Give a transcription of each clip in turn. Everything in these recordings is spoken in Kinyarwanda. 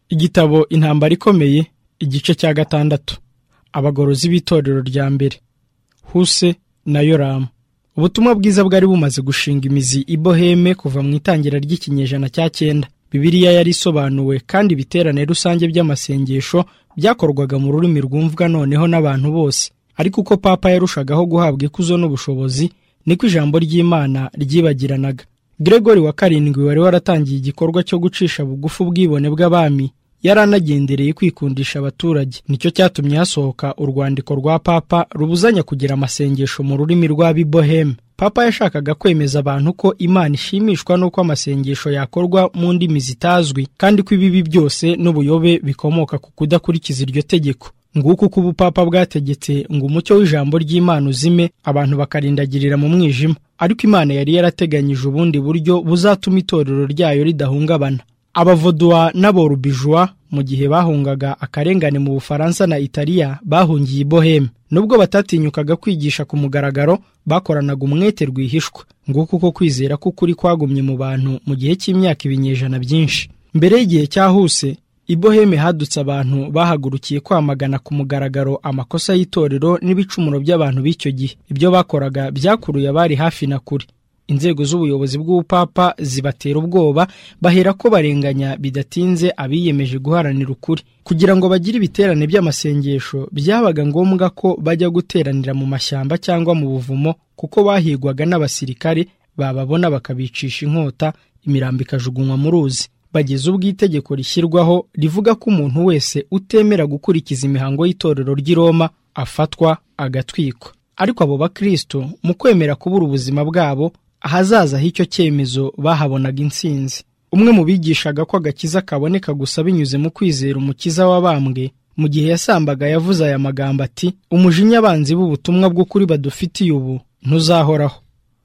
igitabo intambara ikomeye igice cya gatandatu abagorozi b'itorero rya mbere huse na yoramu ubutumwa bwiza bwari bumaze gushinga imizi i boheme kuva mu itangira ry'ikinyejana cya cyenda bibiliya yari isobanuwe kandi ibiterane rusange by'amasengesho byakorwaga mu rurimi rwumvwa noneho n'abantu bose ariko uko papa yarushagaho guhabwa ikuzo n'ubushobozi niko ijambo ry'imana ryibagiranaga Gregory wa karindwi wari waratangiye igikorwa cyo gucisha bugufi ubwibone bw'abami yari anagendereye kwikundisha abaturage nicyo cyatumye hasohoka urwandiko rwa papa rubuzanya kugira amasengesho mu rurimi rw'abiboheme papa yashakaga kwemeza abantu ko imana ishimishwa n'uko amasengesho yakorwa mu ndimi zitazwi kandi ko ibibi byose n'ubuyobe bikomoka ku kudakurikiza iryo tegeko nguko uko ubupapa bwategetse ngo umucyo w'ijambo ry'imana uzime abantu bakarindagirira mu mwijima ariko imana yari yarateganyije ubundi buryo buzatuma itorero ryayo ridahungabana abavodwa n'aborubijwa mu gihe bahungaga akarengane mu bufaransa na italiya bahungiye i boheme nubwo batatinyukaga kwigisha ku mugaragaro bakoranaga umwete rwihishwa nguko uko kwizera k'ukuri kwagumye mu bantu mu gihe cy'imyaka ibinyejana byinshi mbere y'igihe cyahuse i boheme hadutse abantu bahagurukiye kwamagana ku mugaragaro amakosa y'itorero n'ibicumuro by'abantu b'icyo gihe ibyo bakoraga byakuruye abari hafi na kure inzego z'ubuyobozi bw'ubupapa zibatera ubwoba bahera ko barenganya bidatinze abiyemeje guharanira ukuri kugira ngo bagire ibiterane by'amasengesho byabaga ngombwa ko bajya guteranira mu mashyamba cyangwa mu buvumo kuko bahigwaga n'abasirikare bababona bakabicisha inkota imirambo ikajugunywa mu ruzi bageze ubwo itegeko rishyirwaho rivuga ko umuntu wese utemera gukurikiza imihango y'itorero ry'i Roma afatwa agatwikwa ariko abo bakristo mu kwemera kubura ubuzima bwabo ahazaza h'icyo cyemezo bahabonaga intsinzi umwe mu bigishaga ko agakiza kaboneka gusa binyuze mu kwizera umukiza w'abambwe mu gihe yasambaga yavuze aya magambo ati umujinya abanzi b'ubutumwa bw'ukuri badufitiye ubu ntuzahoraho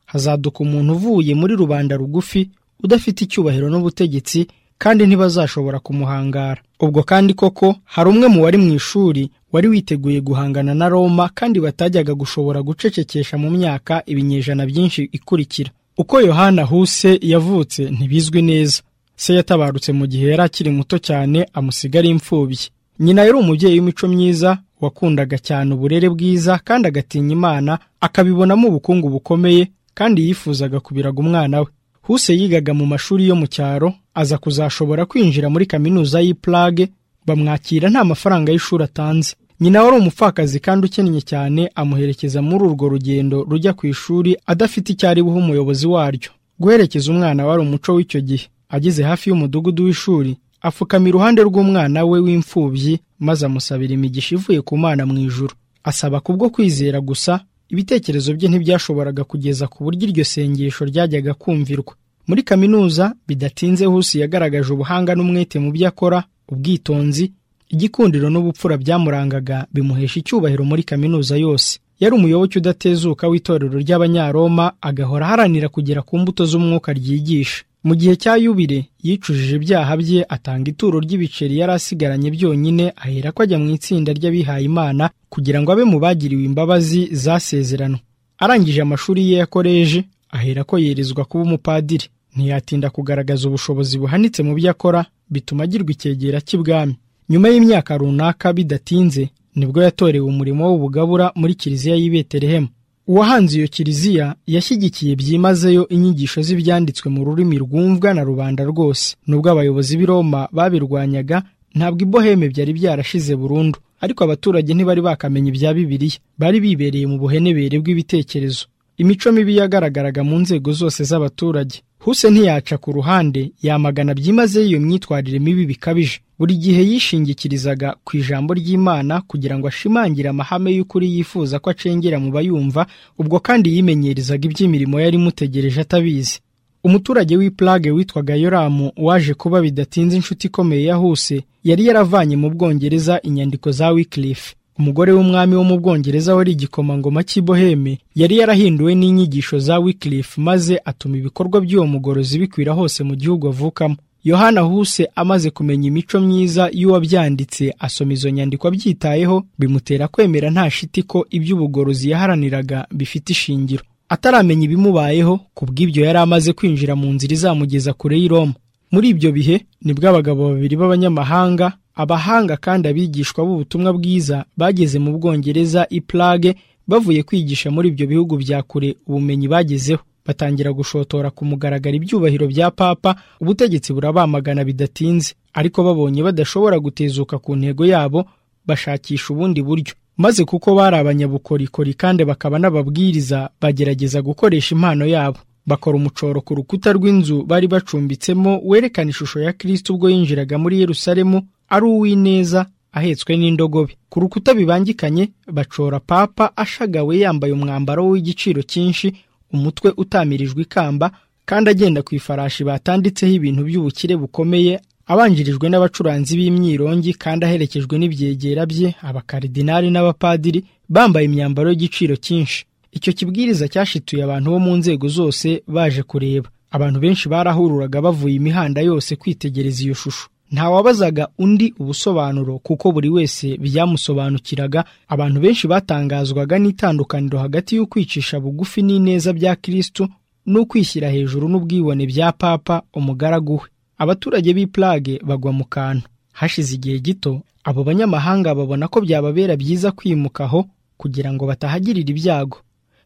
hazaduka umuntu uvuye muri rubanda rugufi udafite icyubahiro n'ubutegetsi kandi ntibazashobora kumuhangara ubwo kandi koko hari umwe mu wari mu ishuri wari witeguye guhangana na roma kandi batajyaga gushobora gucecekesha mu myaka ibinyejana byinshi ikurikira uko yohana huse yavutse ntibizwi neza se yatabarutse mu gihe yari akiri muto cyane amusigara imfubyi nyina yari umubyeyi w'imico myiza wakundaga cyane uburere bwiza kandi agatinya imana akabibonamo ubukungu bukomeye kandi yifuzaga kubiraga umwana we huse yigaga mu mashuri yo mu cyaro aza kuzashobora kwinjira muri kaminuza y'i Prague bamwakira nta mafaranga y'ishuri atanze nyina wari umupfakazi kandi ukennye cyane amuherekeza muri urwo rugendo rujya ku ishuri adafite icyo ari buhe umuyobozi waryo guherekeza umwana wari umuco w'icyo gihe ageze hafi y'umudugudu w'ishuri apfukama iruhande rw'umwana we w'imfubyi maze amusabira imigisha ivuye ku mwana mu ijuru asaba kubwo kwizera gusa ibitekerezo bye ntibyashoboraga kugeza ku buryo iryo sengesho ryajyaga kumvirwa muri kaminuza bidatinze hose yagaragaje ubuhanga n'umwete mu byo akora ubwitonzi igikundiro n'ubupfura byamurangaga bimuhesha icyubahiro muri kaminuza yose yari umuyoboke udatezuka w'itorero ry'abanyaroma agahora aharanira kugera ku mbuto z'umwuka ryigisha mu gihe cya yubire yicujije ibyaha bye atanga ituro ry'ibiceri yari asigaranye byonyine ahera ko ajya mu itsinda ry'abihaye imana kugira ngo abe mu bagiriwe imbabazi zasezeranwe arangije amashuri ye ya koleji ahera ko yerezwa kuba umupadiri ntiyatinda kugaragaza ubushobozi buhanitse mu byo akora bituma agirwa icyegera cy'ibwami nyuma y'imyaka runaka bidatinze nibwo yatorewe umurimo w'ubugabura muri kiliziya y'i betelehemu uwahanze iyo kiliziya yashyigikiye byimazeyo inyigisho z'ibyanditswe mu rurimi rwumvwa na rubanda rwose nubwo abayobozi b'i Roma babirwanyaga ntabwo iboheme byari byarashize burundu ariko abaturage ntibari bakamenya ibya bibiliya bari bibereye mu buhenebere bw'ibitekerezo imico mibi yagaragaraga mu nzego zose z'abaturage huse ntiyaca ku ruhande yamagana byimazeyo iyo myitwarire mibi bikabije buri gihe yishingikirizaga ku ijambo ry'imana kugira ngo ashimangire amahame y'ukuri yifuza ko acengera mu bayumva ubwo kandi yimenyereza iby'imirimo yari imutegereje atabizi umuturage w'i Prague witwaga yoramu waje kuba bidatinze inshuti ikomeye ya huse yari yaravanye mu bwongereza inyandiko za Wycliffe umugore w'umwami wo mu bwongereza wari igikomangoma cy'i Boheme yari yarahinduwe n'inyigisho za Wycliffe maze atuma ibikorwa by'uwo mugorozi bikwira hose mu gihugu avukamo yohana huse amaze kumenya imico myiza y'uwabyanditse asoma izo nyandiko abyitayeho bimutera kwemera nta shiti ko iby'ubugorozi yaharaniraga bifite ishingiro ataramenya ibimubayeho ku bw'ibyo yari amaze kwinjira mu nzira izamugeza kure y'iroma muri ibyo bihe nibwo abagabo babiri b'abanyamahanga abahanga kandi abigishwa b'ubutumwa bwiza bageze mu bwongereza i Prague bavuye kwigisha muri ibyo bihugu bya kure ubumenyi bagezeho batangira gushotora ku mugaragaro ibyubahiro bya papa ubutegetsi burabamagana bidatinze ariko babonye badashobora gutezuka ku ntego yabo bashakisha ubundi buryo maze kuko bari abanyabukorikori kandi bakaba n'ababwiriza bagerageza gukoresha impano yabo bakora umucoro ku rukuta rw'inzu bari bacumbitsemo werekana ishusho ya kirisiti ubwo yinjiraga muri yerusalemu ari uw'ineza ahetswe n'indogobe ku rukuta bibangikanye bacora papa ashagawe yambaye umwambaro w'igiciro cyinshi umutwe utamirijwe ikamba kandi agenda ku ifarashi batanditseho ibintu by'ubukire bukomeye abanjirijwe n'abacuranzi b'imyirongi kandi aherekejwe n'ibyegera bye abakaridinari n'abapadiri bambaye imyambaro y'igiciro cyinshi icyo kibwiriza cyashituye abantu bo mu nzego zose baje kureba abantu benshi barahururaga bavuye imihanda yose kwitegereza iyo shusho ntawabazaga undi ubusobanuro kuko buri wese byamusobanukiraga abantu benshi batangazwaga n'itandukaniro hagati y'ukwicisha bugufi n'ineza bya kirisitu n'ukwishyira hejuru n'ubwibone bya papa umugaragu we abaturage b'i Prague bagwa mu kantu hashize igihe gito abo banyamahanga babona ko byababera byiza kwimuka aho kugira ngo batahagirira ibyago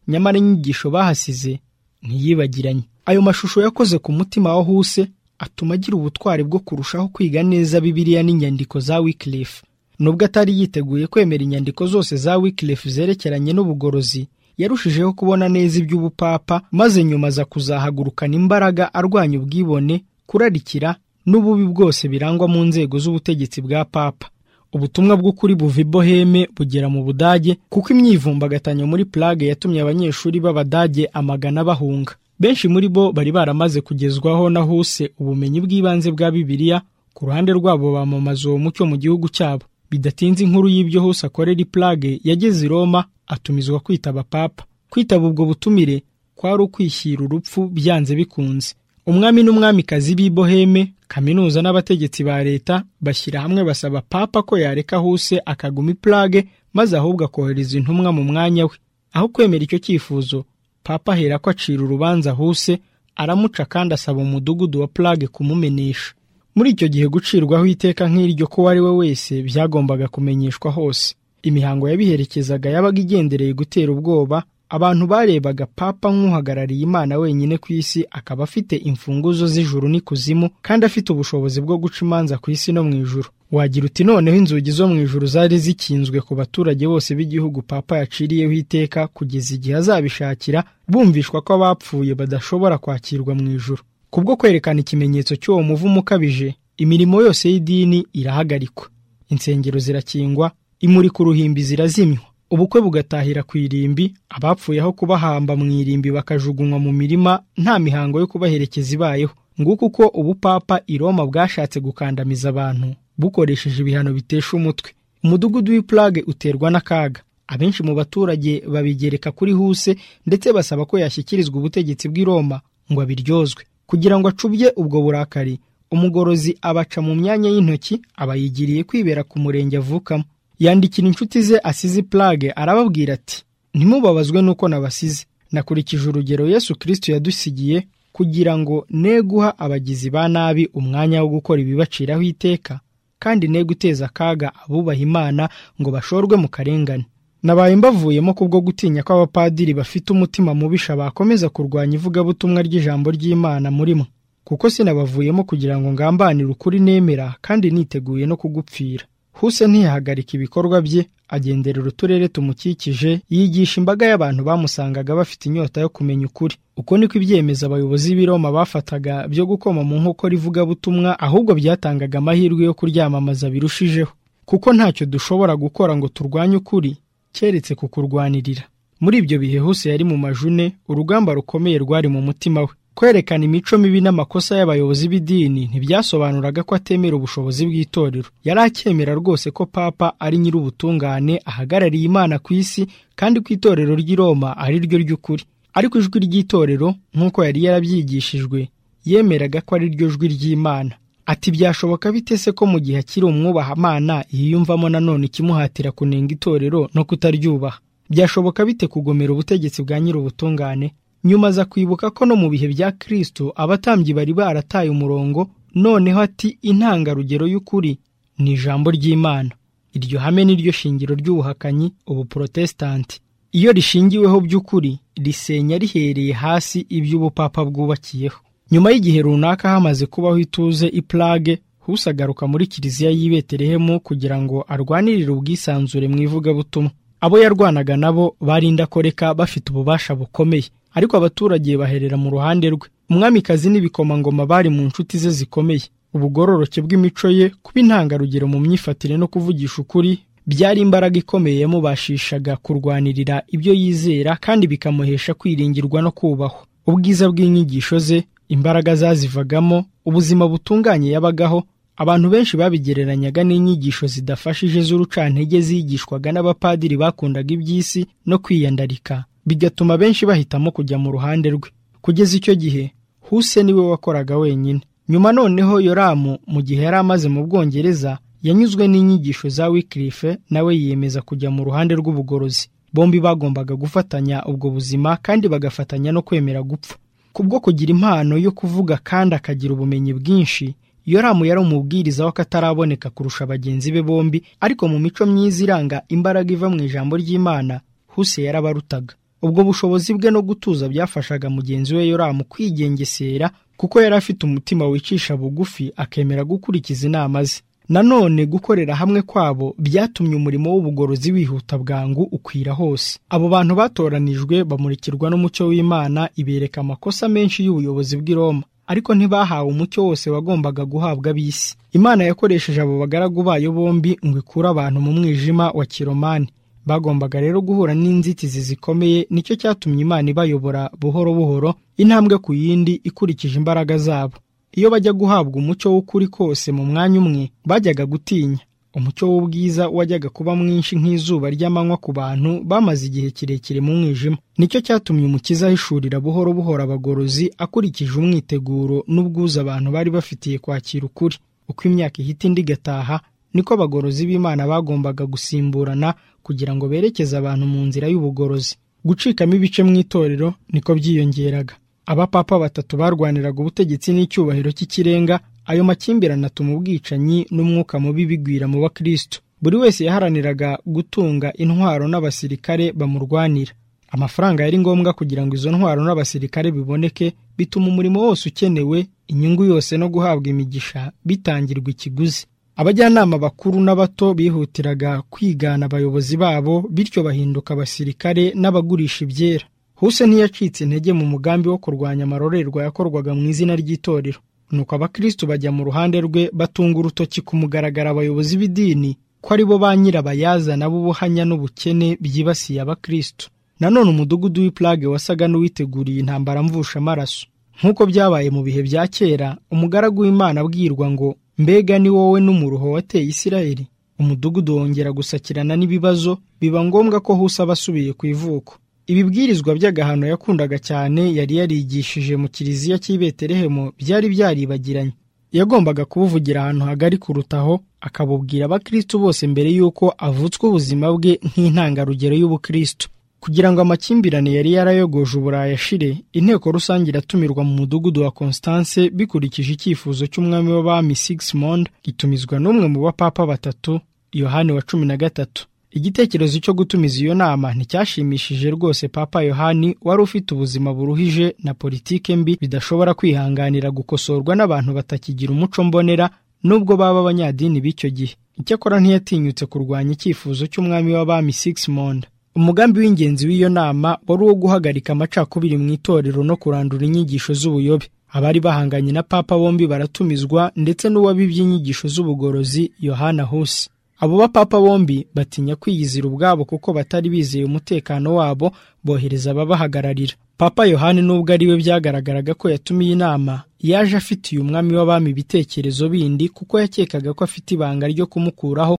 nyamara inyigisho bahasize ntiyibagiranye ayo mashusho yakoze ku mutima wa huse atuma agira ubutwari bwo kurushaho kwiga neza bibiliya n'inyandiko za Wycliffe nubwo atari yiteguye kwemera inyandiko zose za Wycliffe zerekeranye n'ubugorozi yarushijeho kubona neza iby'ubupapa maze nyuma aza kuzahagurukana imbaraga arwanya ubwibone kurarikira n'ububi bwose birangwa mu nzego z'ubutegetsi bwa papa ubutumwa bw'ukuri buva i boheme bugera mu budage kuko imyivumbagatanyo muri Prague yatumye abanyeshuri b'abadage amagana bahunga benshi muri bo bari baramaze kugezwaho na huse ubumenyi bw'ibanze bwa bibiliya ku ruhande rwabo bamamaza uwo mucyo mu gihugu cyabo bidatinze inkuru y'ibyo huse akorera i Prague yageze i Roma atumizwa kwitaba papa kwitaba ubwo butumire kwari ukwishyira urupfu byanze bikunze umwami n'umwamikazi b'i boheme kaminuza n'abategetsi ba leta bashyira hamwe basaba papa ko yareka huse akaguma i Prague maze ahubwo akohereza intumwa mu mwanya we aho kwemera icyo cyifuzo papa ahera ko acira urubanza huse aramuca kandi asaba umudugudu wa Prague kumumenesha muri icyo gihe gucirwaho iteka nk'iryo ko uwo we wese byagombaga kumenyeshwa hose imihango yabiherekezaga yabaga igendereye gutera ubwoba abantu barebaga papa nk'uhagarariye imana wenyine ku isi akaba afite imfunguzo z'ijuru n'ikuzimu kandi afite ubushobozi bwo guca imanza ku isi no mu ijuru wagira uti noneho inzugi zo mu ijuru zari zikinzwe ku baturage bose b'igihugu papa yaciriyeho iteka kugeza igihe azabishakira bumvishwa ko abapfuye badashobora kwakirwa mu ijuru kubwo kwerekana ikimenyetso cy'uwo muvumo ukabije imirimo yose y'idini irahagarikwa insengero zirakingwa imurika uruhimbi zirazimywa ubukwe bugatahira ku irimbi abapfuye aho kubahamba mu irimbi bakajugunywa mu mirima nta mihango yo kubaherekeza ibayeho nguko uko ubupapa i Roma bwashatse gukandamiza abantu bukoresheje ibihano bitesha umutwe umudugudu w'i Prague uterwa n'akaga abenshi mu baturage babigereka kuri huse ndetse basaba ko yashyikirizwa ubutegetsi bw'i Roma ngo abiryozwe kugira ngo acubye ubwo burakari umugorozi abaca mu myanya y'intoki abayigiriye kwibera ku murenge avukamo yandikira inshuti ze asize Prague arababwira ati ntimubabazwe n'uko nabasize nakurikije urugero Yesu Kristo yadusigiye kugira ngo ne guha abagizi ba nabi umwanya wo gukora ibibaciraho iteka kandi ne guteza akaga abubaha Imana ngo bashorwe mu karengane nabaye mbavuyemo kubwo gutinya ko abapadiri bafite umutima mubisha bakomeza kurwanya ivugabutumwa ry'ijambo ry'Imana murimo kuko sinabavuyemo kugira ngo ngambanire ukuri nemera kandi niteguye no kugupfira huse ntiyahagarika ibikorwa bye agenderera uturere tumukikije yigisha imbaga y'abantu bamusangaga bafite inyota yo kumenya ukuri uko niko ibyemeza abayobozi b'i Roma bafataga byo gukoma mu nkokora ivugabutumwa ahubwo byatangaga amahirwe yo kuryamamaza birushijeho kuko ntacyo dushobora gukora ngo turwanye ukuri keretse kukurwanirira muri ibyo bihe huse yari mu majune urugamba rukomeye rwari mu mutima we kwerekana imico mibi n'amakosa y'abayobozi b'idini ntibyasobanuraga ko atemera ubushobozi bw'itorero yari acyemera rwose ko papa ari nyir'ubutungane ahagarariye imana ku isi kandi ko itorero ry'i Roma ari ryo ry'ukuri ariko ijwi ry'itorero nk'uko yari yarabyigishijwe yemeraga ko ari ryo jwi ry'imana ati byashoboka bite se ko mu gihe akiri umwubahamana yiyumvamo nanone ikimuhatira kunenga itorero no kutaryubaha byashoboka bite kugomera ubutegetsi bwa nyir'ubutungane nyuma aza kwibuka ko no mu bihe bya Kristo abatambyi bari barataye umurongo noneho ati intangarugero y'ukuri ni ijambo ry'imana iryo hame ni ryo shingiro ry'ubuhakanyi ubu porotesitanti iyo rishingiweho by'ukuri risenya rihereye hasi iby'ubupapa bwubakiyeho nyuma y'igihe runaka hamaze kubaho ituze ipurage husagaruka muri kiliziya y'ibeterehemu kugira ngo arwanirire ubwisanzure mu ivugabutumwa abo yarwanaga nabo barindakoreka bafite ububasha bukomeye ariko abaturage baherera mu ruhande rwe umwamikazi n'ibikomangoma bari mu nshuti ze zikomeye ubugororoke bw'imico ye kuba intangarugero mu myifatire no kuvugisha ukuri byari imbaraga ikomeye yamubashishaga kurwanirira ibyo yizera kandi bikamuhesha kwiringirwa no kubahwa ubwiza bw'inyigisho ze imbaraga zazivagamo ubuzima butunganye yabagaho abantu benshi babigereranyaga n'inyigisho zidafashije z'urucantege zigishwaga n'abapadiri bakundaga iby'isi no kwiyandarika bigatuma benshi bahitamo kujya mu ruhande rwe kugeza icyo gihe huse niwe wakoraga wenyine nyuma noneho yoramu mu gihe yari amaze mu bwongereza yanyuzwe n'inyigisho za wikirife nawe yiyemeza kujya mu ruhande rw'ubugorozi bombi bagombaga gufatanya ubwo buzima kandi bagafatanya no kwemera gupfa kubwo kugira impano yo kuvuga kandi akagira ubumenyi bwinshi yoramu yari umubwiriza w'akataraboneka kurusha bagenzi be bombi ariko mu mico myiza iranga imbaraga iva mu ijambo ry'imana huse yarabarutaga ubwo bushobozi bwe no gutuza byafashaga mugenzi we yoramu kwigengesera kuko yari afite umutima wicisha bugufi akemera gukurikiza inama ze nanone gukorera hamwe kwabo byatumye umurimo w'ubugorozi wihuta bwangu ukwira hose abo bantu batoranijwe bamurikirwa n'umucyo w'imana ibereka amakosa menshi y'ubuyobozi bw'i Roma ariko ntibahawe umucyo wose wagombaga guhabwa ab'isi imana yakoresheje abo bagaragu bayo bombi ngo ikure abantu mu mwijima wa kiromani bagombaga rero guhura n'inzitizi zikomeye nicyo cyatumye imana ibayobora buhoro buhoro intambwe ku yindi ikurikije imbaraga zabo iyo bajya guhabwa umucyo w'ukuri kose mu mwanya umwe bajyaga gutinya umucyo w'ubwiza wajyaga kuba mwinshi nk'izuba ry'amanywa ku bantu bamaze igihe kirekire mu mwijima nicyo cyatumye umukiza ahishurira buhoro buhoro abagorozi akurikije umwiteguro n'ubwuzu abantu bari bafitiye kwakira ukuri uko imyaka ihita indi igataha niko abagorozi b'imana bagombaga gusimburana kugira ngo berekeze abantu mu nzira y'ubugorozi gucikamo ibice mu itorero niko byiyongeraga abapapa batatu barwaniraga ubutegetsi n'icyubahiro cy'ikirenga ayo makimbirane atuma ubwicanyi n'umwuka mubi bigwira mu bakristo buri wese yaharaniraga gutunga intwaro n'abasirikare bamurwanira amafaranga yari ngombwa kugira ngo izo ntwaro n'abasirikare biboneke bituma umurimo wose ukenewe inyungu yose no guhabwa imigisha bitangirwa ikiguzi abajyanama bakuru n'abato bihutiraga kwigana abayobozi babo bityo bahinduka abasirikare n'abagurisha ibyera huse ntiyacitse intege mu mugambi wo kurwanya amarorerwa yakorwaga mu izina ry'itorero nuko abakristo bajya mu ruhande rwe batunga urutoki ku mugaragaro abayobozi b'idini ko ari bo ba nyirabayazana b'ubuhanya n'ubukene byibasiye abakristo nanone umudugudu w'ipurage wasaga n'uwiteguriye intambara mvusha amaraso nk'uko byabaye mu bihe bya kera umugaragu w'imana abwirwa ngo mbega ni wowe n'umuruho wateye isirayeli umudugudu wongera gusakirana n'ibibazo biba ngombwa ko huse aba asubiye ku ivuko ibibwirizwa by'agahano yakundaga cyane yari yarigishije mu kiliziya cy'ibeterehemu byari byaribagiranye yagombaga kubuvugira ahantu hagari kurutaho akabubwira abakristo bose mbere y'uko avutswa ubuzima bwe nk'intangarugero y'ubukristo kugira ngo amakimbirane yari yarayogoje uburayi ashire inteko rusange iratumirwa mu mudugudu wa constance bikurikije icyifuzo cy'umwami w'abami sigismond gitumizwa n'umwe mu bapapa batatu yohani wa cumi na gatatu igitekerezo cyo gutumiza iyo nama nticyashimishije rwose papa yohani wari ufite ubuzima buruhije na politike mbi bidashobora kwihanganira gukosorwa n'abantu batakigira umuco mbonera nubwo baba abanyadini b'icyo gihe icyakora ntiyatinyutse kurwanya icyifuzo cy'umwami w'abami sigismond umugambi w'ingenzi w'iyo nama wari uwo guhagarika amacakubiri mu itorero no kurandura inyigisho z'ubuyobe abari bahanganye na papa bombi baratumizwa ndetse n'uwabibye inyigisho z'ubugorozi yohana husi abo bapapa bombi batinya kwiyizira ubwabo kuko batari bizeye umutekano wabo bohereza ababahagararira papa yohani nubwo ari we byagaragaraga ko yatumiye inama yaje afitiye umwami w'abami ibitekerezo bindi kuko yakekaga ko afite ibanga ryo kumukuraho